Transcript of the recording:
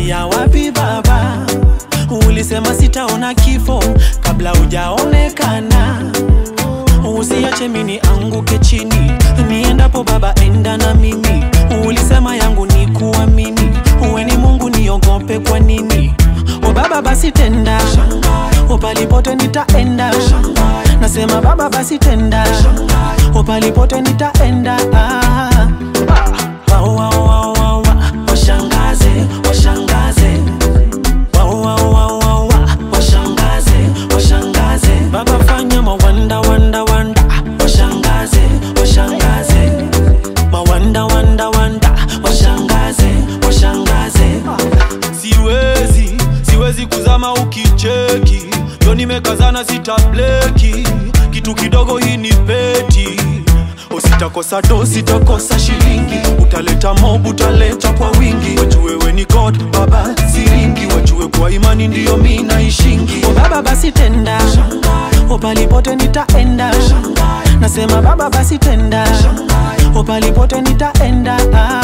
ulianzia wapi baba? Ulisema sitaona kifo kabla hujaonekana. Usiache mini anguke chini, niendapo baba, enda na mimi. Ulisema yangu ni kuamini, uwe ni Mungu, niogope kwa nini? O baba, basi tenda, o palipote nitaenda. Nasema baba, basi tenda, o palipote nitaenda. Ah, ah, wa, wa, wa, wa, wa. Washangaze, washangaze Wow, wow, wow, wow, wow. Washangaze, washangaze Baba fanya mawanda, wanda, wanda Washangaze, washangaze Mawanda, wanda, wanda Washangaze, washangaze siwezi siwezi kuzama ukicheki yo nimekazana sitableki kitu kidogo hii ni peti usitakosa do sitakosa shilingi utaleta mob utaleta kwa wingi wajue we ni god baba siringi wajue kwa imani ndiyo mi naishingi O baba basi tenda O palipote nitaenda Nasema baba basi tenda O palipote nitaenda ah.